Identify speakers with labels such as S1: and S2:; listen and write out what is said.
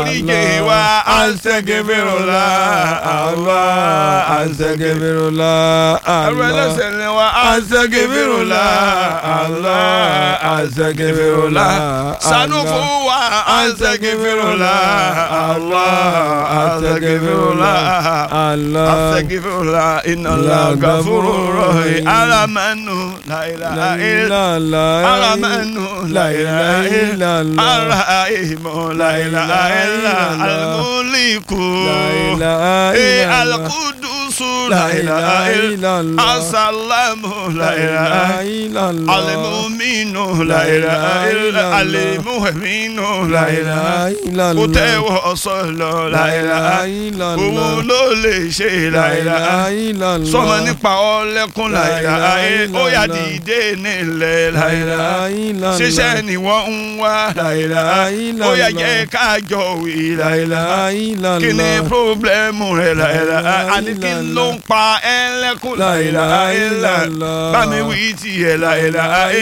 S1: foríjì wa àṣẹgẹfẹrọlá àwa
S2: Astaghfirullah,
S1: ẹrù ẹlẹ́ṣẹ̀ ni wa àṣẹgẹfẹrọlá àwa àṣẹgẹfẹrọlá ṣàánú fún wa àṣẹgẹfẹrọlá àwa àṣẹgẹfẹrọlá
S2: Allah.
S1: àṣẹgẹfẹrọlá iná gàfúrú rọ̀ì aramẹ́nu láìláà ilà aramẹ́nu láìláà ilà arahimu láìláà ilà alimuliku ee alakudusu láìláà ilà asalamu láìláà ilà alimuminu láìláà ilà alimuheminu láìláà kò tẹ́wọ́ sọ̀lọ̀ láìláà òun ló lè ṣe láìláà sọmọ nípa ọlẹ́kùn láìláà ó yá dìde nílẹ̀ láìláà ṣiṣẹ́ ni wọ́n ń wá láìláà ó yá jẹ́ kájọ wí láìláà kí ni pírọ́blẹ́mù rẹ̀ láìláà àní kí ló ń pa ẹlẹ́kùn láìláà bá mi wí tiẹ̀ láìláà